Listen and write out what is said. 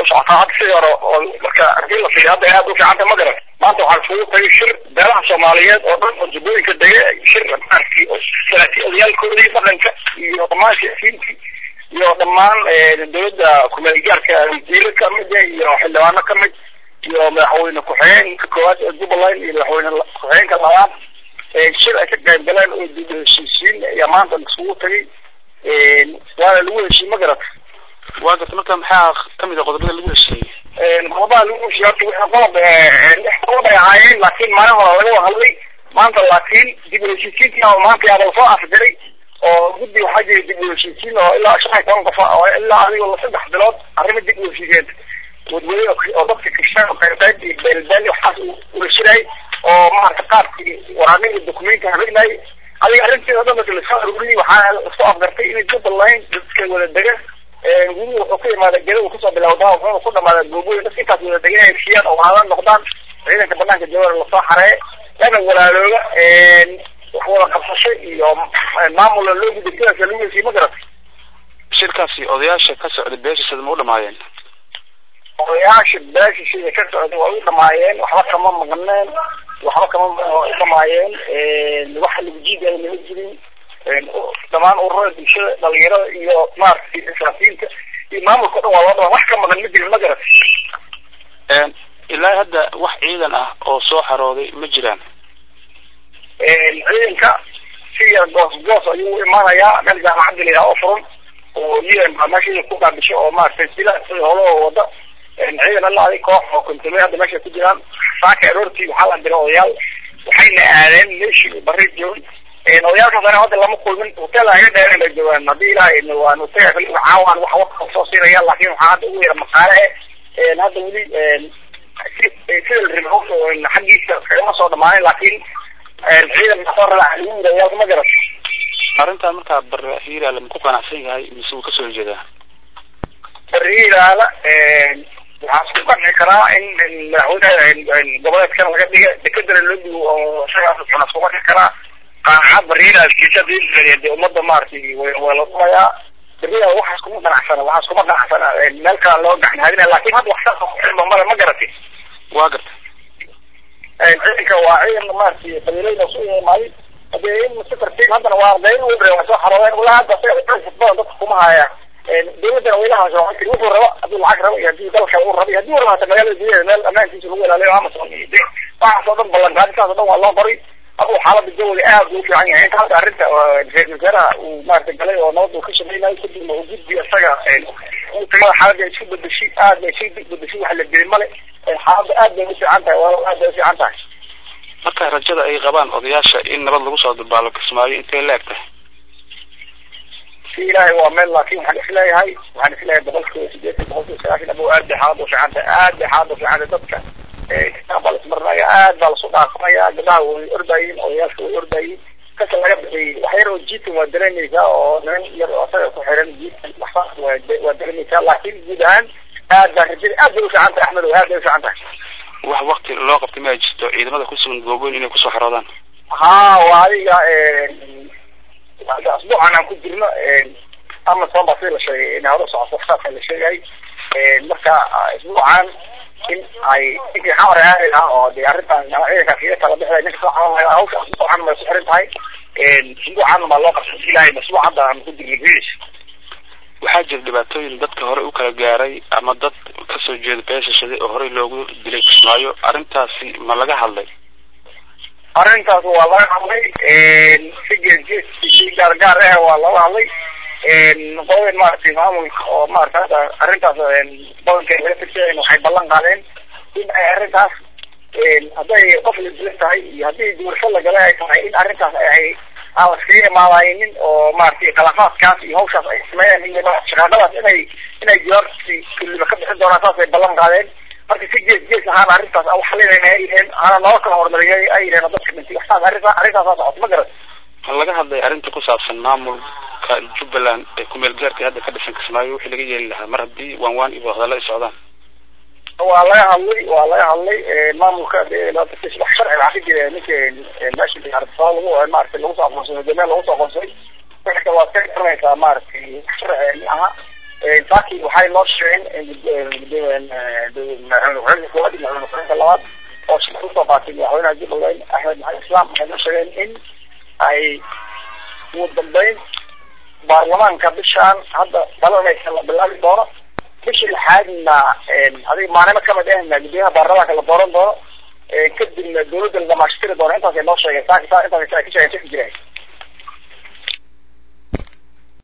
socotaa hadda sidii hore oo marka hadii la fiiriyo hadda aad u fiicanta ma garan maanta waxaa isugu tagay shir beelaha soomaaliyeed oo dhan oo jubbooyinka dege shir maaragtay salaati odayaalkoodii dhaqanka iyo dhammaan siyaasiyiintii iyo dhammaan dowladda kumeelgaarka wasiiro kamid iyo xildhibaano kamid iyo madaxweyne ku-xigeenka koowaad ee jubbaland iyo madaxweyne ku-xigeenka labaad shir ay ka qayb galeen oo dib heshiisiin ayaa maanta isugu tagay waana lagu heshiiyey ma garata waa garta marka maxaa kamid a qodobada lagu heshiiyey qodobaha lagu heshiiyey horta wixii qodob lix qodob ay ahaayeen laakiin maalin hore laga wada hadlay maanta laakiin dib u heshiisiintii maanta yaaba lasoo afjiray oo guddi waxaa jira dib u heshiisiin oo ilaa shan iyo toban qof oo ilaa adigoo saddex bilood arrimo dib u heshiiseen wadwade oo dadka kristaan qayb iyo beelbeeli waxaas ula shiray oo maarata qaabkii waraaqihii dokumenti habeenayay adiga arrinteeda dhan marka lasoo aruuriyey waxaa lasoo afgartay inay jubbaland dadka wada dega guri wuxuu ka imaada geda uu kasoo bilowdaa wuxuuna ku dhamaada googooyin dadka intaas wada degan inay heshiiyaan oo wada noqdaan ciidanka banaanka jawar lasoo xareeye lana walaalooga wax wada qabsasho iyo maamula loo guday sidaas lagu heshiiyey ma garatay shirkaasi odayaasha ka socday beesha sida ma u dhamaayeen odayaasha beesha sida ka socday waa u dhamaayeen waxba kama maqneen waxba kama dhamaayeen waxa lagu jiidaya lama jirin dhamaan ururada bulshada dhalinyarada iyo maaragtay isaafiyiinta iyo maamulka o dhan waa loo dhamaa wax ka maqan ma jirin ma garat ilaa hadda wax ciidan ah oo soo xarooday ma jiraan ciidanka si yar goos goos ayuu u imaanayaa meel jaamacadda la yidhaha oo furan oo un baa meesha ku qaabisho oo maaragtay sila howlahoo wada ciidan alla adig koox oo kontumey hadda meesha ku jiraan saaka aroortii waxaa la diray odayaal waxayna aadeen meeshii barri joogay odayaalkaas ana hadda lama kulmin hotel aga dheereen bay joogaan haddii ilaahay waan hotel caawaan wax waka soo siinaya laakin waxaa hadda ugu yara maqaale eh hadda weli sida la rimo xaggiisa kagama soo dhamaanin laakin ciidan soo raaca lagu yiri odayaal ma garat arrintan markaa bare hiiraale ma ku qanacsan yahay mise wuu kasoo horjeedaa bare hiiraale waxaa isku qanci karaa in madaxweyne goboleedkan laga dhiga dekadana loo dhigo oo isagaas waxaa isku qanci karaa qaacad bariiraaskiisa de ummadda maaragtay waa la dhumayaa beriyaa waxaas kuma qanacsana waxaas kuma qanacsana meel kale loo gacan hadina laakin hadda wax saas kuxilma male ma garatay waa garta ciidanka waa ciidan maaragtay qabiilooyin oo su imaaday hadee in si tartiib haddana waa ardayn u waa soo xaroodeen walaa hadda badan dadka kuma haya dawladdana waylahaas wuxuu raba hadduu lacag rabo iyo haddii dalka uu rabo iyo haddii uu rabo hata magaalada gudaheeda meel ammaankiisa lagu ilaaliyo amazon iyo de waxaas oo dhan ballanqaadintaas oo dhan waa loo qoray aduu xaalada jawiga aad u fiican yahay inta hadda arrinta ra-isul wasaaraha uu maaragtay galay oo nabad uu ka shaqeynayo kadibna uu gudbi isaga uu tagada xaaladda isku bedeshay aad bay isku bedeshay wax la geli male xaaladda aad bay u fiican tahay waa aad bay u fiican tahay marka rajada ay qabaan odayaasha in nabad lagu soo dabaalo kismaayo intay la eg tahay si ilaahay waa meel laakin waxaan isleeyahay waxaan isleeyahay boqolkiiba sideetan boqolkiiba sagaashan abo aad bay xaalada u fiican tahay aad bay xaalada u fiican tahay dadka baa lasmarinaya aad baa lasu dhaafanaya gabdhaha way ordayin odayaasha way ordayin kasa laga bixiyey wax yar oo jiitan waa dareemaysaa oo niman yar oo asaga ku xiran jiitan waxsaas waa dareemaysaa laakin guud ahaan aad baa rajada aad bay u fiican tahay axmed aad bay u fiican tahay wax wakti loo qabtay ma jirto ciidamada kusugan gooboyn inay kusoo xaroodaan ha waa adiga asbuucan aan ku jirno amazon baa sida la sheegay in hore socoto saasa la sheegay marka isbuucan in ay ninkii xamar aadi lahaa oo de arrintan ciidankaas iga kala bixday ninka soo xaroonaya hawsha asbuucan bay ku xiran tahay isbuucan baa loo qabtay ilaahay masbuuc hadda aan ku jirno gudihiisa waxaa jira dhibaatooyin dadka hore u kala gaaray ama dad kasoo jeeda beeshashaday oo horey loogu dilay kismaayo arrintaasi ma laga hadlay arrintaas waa laga hadlay si geesgees si gaargaar ah waa looga hadlay qodobeen maaragtay maamulka oo maarata hadda arrintaas badankeed laga tirsayn waxay ballan qaadeen in ay arrintaas hadday qof la dilan tahay iyo haddii doorasho lagala ay tahay in arrintaas ay aan laskaga imaadaynin oo maaragtay khilaafaadkaas iyo hawshaas ay sameeyeen in shaqaaqadaas inay inay jawaabti kulliba ka bixin doonaan saas ay ballan qaadeen marka si gees gees ahaan arrintaas aan waxalinayna ay yiheen ana noo kala horumariyay ay yiheen dadka dhintay waxtaas arrinta arrintaasaa socoto ma garan laga hadlay arrinta ku saabsan maamulka jubbaland ee kumeel gaarka hadda ka dhisan kismaayo wixii laga yeeli lahaa mar haddii waan waan iyo hadalla ay socdaan waa laga hadlay waa laga hadlay maamulka wax sharci waxaa ka jira ninka meesha diyaaradaha lagu maaragtay lagu soo aqoonsaday jameel lagu soo aqoonsaday wixii kale waad ka garanaysaa maaragtay wax sharci aha saaki waxay noo sheegeen madaxweyne koowaad iyo madaxweyne ku-xigeenka labaad oo shir usoo qaatay madaxweynaha jubbaland axmed maxamed islaam waxay noo sheegeen in ay ugu dambeyn baarlamaanka bishaan hadda dhalanaysa la bilaabi doono bisha lixaadna adiga maalimo kamid ahna gudoomiyaha baarlamaanka la dooran doono kadibna dawladda la dhamaashtiri doono intaasay noo sheegeen saaki saa intaas ka sheegeen jireen